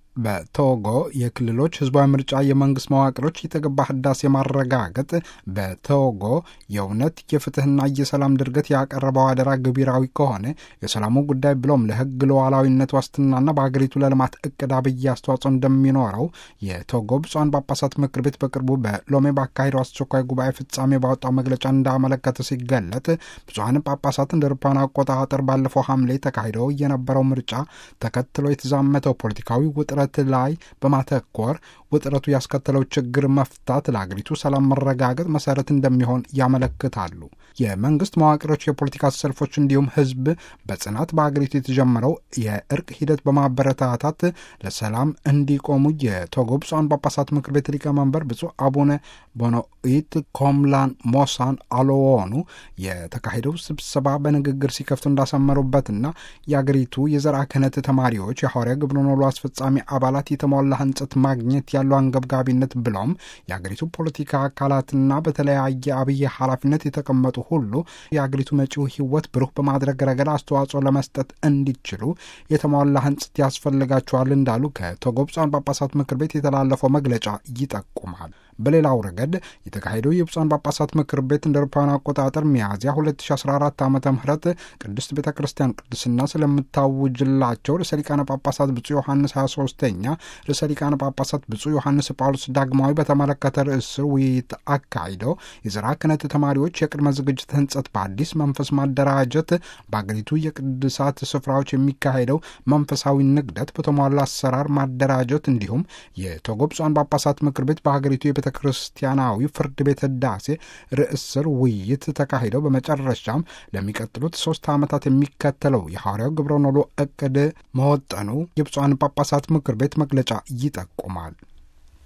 በቶጎ የክልሎች ህዝባዊ ምርጫ የመንግስት መዋቅሮች የተገባ ህዳሴ ማረጋገጥ በቶጎ የእውነት የፍትህና የሰላም ድርገት ያቀረበው አደራ ገቢራዊ ከሆነ የሰላሙ ጉዳይ ብሎም ለህግ ሉዓላዊነት ዋስትናና በሀገሪቱ ለልማት እቅድ አብይ አስተዋጽኦ እንደሚኖረው የቶጎ ብፁዓን ጳጳሳት ምክር ቤት በቅርቡ በሎሜ ባካሄደው አስቸኳይ ጉባኤ ፍጻሜ ባወጣው መግለጫ እንዳመለከተ ሲገለጥ ብፁዓን ጳጳሳት እንደ አውሮፓውያን አቆጣጠር ባለፈው ሐምሌ ተካሂደው የነበረው ምርጫ ተከትሎ የተዛመተው ፖለቲካዊ ውጥረት ላይ በማተኮር ውጥረቱ ያስከተለው ችግር መፍታት ለአገሪቱ ሰላም መረጋገጥ መሰረት እንደሚሆን ያመለክታሉ። የመንግስት መዋቅሮች፣ የፖለቲካ ሰልፎች እንዲሁም ህዝብ በጽናት በአገሪቱ የተጀመረው የእርቅ ሂደት በማበረታታት ለሰላም እንዲቆሙ የቶጎ ብፁዓን ጳጳሳት ምክር ቤት ሊቀመንበር ብፁዕ አቡነ ቦኖኢት ኮምላን ሞሳን አሎዎኑ የተካሄደው ስብሰባ በንግግር ሲከፍቱ እንዳሰመሩበትና የአገሪቱ የዘርዓ ክህነት ተማሪዎች የሐዋርያ ግብረኖሎ አስፈጻሚ አባላት የተሟላ ህንጸት ማግኘት ያለው አንገብጋቢነት ብለውም የአገሪቱ ፖለቲካ አካላትና በተለያየ አብይ ኃላፊነት የተቀመጡ ሁሉ የአገሪቱ መጪው ህይወት ብሩህ በማድረግ ረገድ አስተዋጽኦ ለመስጠት እንዲችሉ የተሟላ ህንጸት ያስፈልጋቸዋል እንዳሉ ከቶጎ ብፁዓን ጳጳሳት ምክር ቤት የተላለፈው መግለጫ ይጠቁማል። በሌላው ረገድ የተካሄደው የብፁዓን ጳጳሳት ምክር ቤት እንደ አውሮፓውያን አቆጣጠር ሚያዝያ 2014 ዓ ም ቅድስት ቤተ ክርስቲያን ቅድስና ስለምታውጅላቸው ርዕሰ ሊቃነ ጳጳሳት ብፁዕ ዮሐንስ 23ኛ ርዕሰ ሊቃነ ጳጳሳት ብፁዕ ዮሐንስ ጳውሎስ ዳግማዊ በተመለከተ ርዕስ ስር ውይይት አካሂደው የዘርዓ ክህነት ተማሪዎች የቅድመ ዝግጅት ህንጸት በአዲስ መንፈስ ማደራጀት፣ በአገሪቱ የቅዱሳት ስፍራዎች የሚካሄደው መንፈሳዊ ንግደት በተሟላ አሰራር ማደራጀት እንዲሁም የቶጎ ብፁዓን ጳጳሳት ምክር ቤት በሀገሪቱ የቤተ ክርስቲያናዊ ፍርድ ቤት ህዳሴ ርዕስ ስር ውይይት ተካሂደው በመጨረሻም ለሚቀጥሉት ሶስት ዓመታት የሚከተለው የሐዋርያው ግብረ ኖሎ እቅድ መወጠኑ የብፁዓን ጳጳሳት ምክር ቤት መግለጫ ይጠቁማል።